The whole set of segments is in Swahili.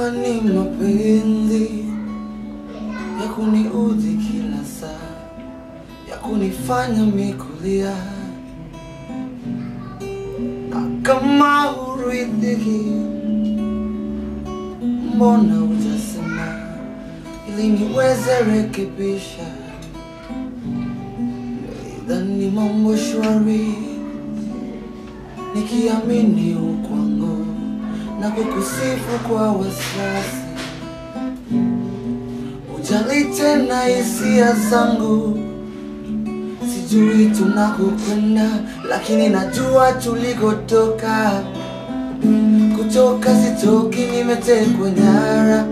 Kwani mapenzi ya kuniudhi kila saa, ya kunifanya mikulia, na kama huridhiki, mbona hujasema ili niweze rekebisha? Nilidhani mambo shwari, nikiamini ukwangu na kukusifu kwa wasiwasi Ujali tena hisia zangu, sijui tunakokwenda, lakini najua tulikotoka. Kutoka sitoki, nimetekwa nyara,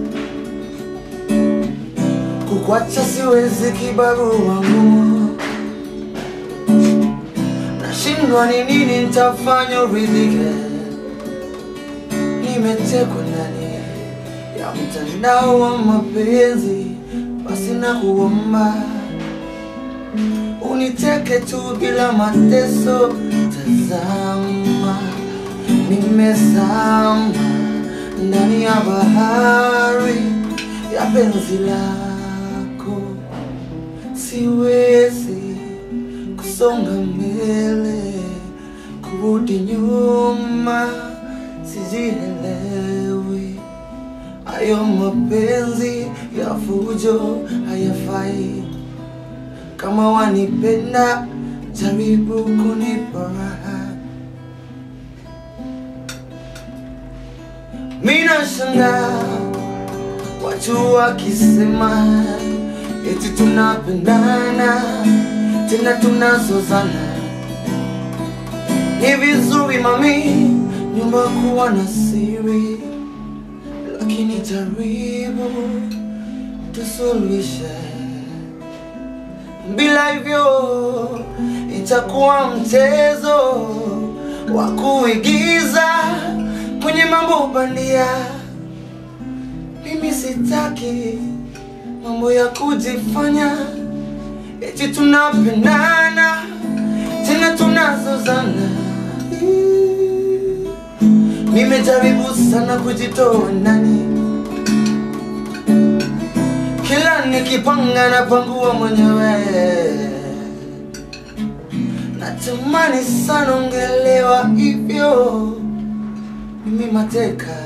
kukwacha siwezi, kibarua ngumu. Nashindwa ni nini nitafanya uridhike, nimetekwa ndani ya mtandao wa mapenzi, basi na kuomba uniteke tu bila mateso. Tazama, nimezama ndani ya bahari ya penzi lako, siwezi kusonga mbele, kurudi nyuma, sijielewi. Hayo mapenzi ya fujo hayafai. Kama wanipenda, jaribu kunipa raha. Mina shanga watu wakisema eti tunapendana tena tunazozana. Ni vizuri mami, nyumba kuwa na siri lakini jaribu tusuluhishe, bila hivyo itakuwa mchezo wa kuigiza kwenye mambo bandia. Mimi sitaki mambo ya kujifanya eti tunapendana tena tunazozana. Nimejaribu sana kujitoa ndani, kila nikipanga napangua mwenyewe. Natamani sana ungelewa hivyo, mimi mateka,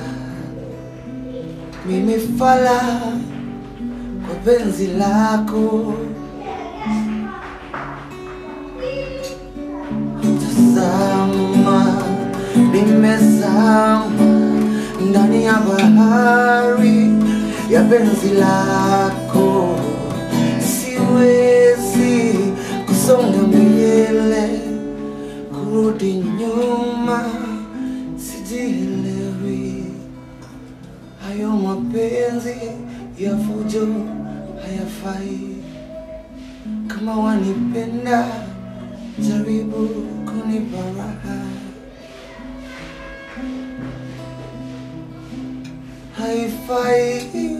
mimi fala kwa penzi lako. Tazama, nimezama ndani ya bahari ya penzi lako, siwezi kusonga mbele, kurudi nyuma, sijielewi. Hayo mapenzi ya fujo hayafai. Kama wanipenda, jaribu kunipa raha. haifai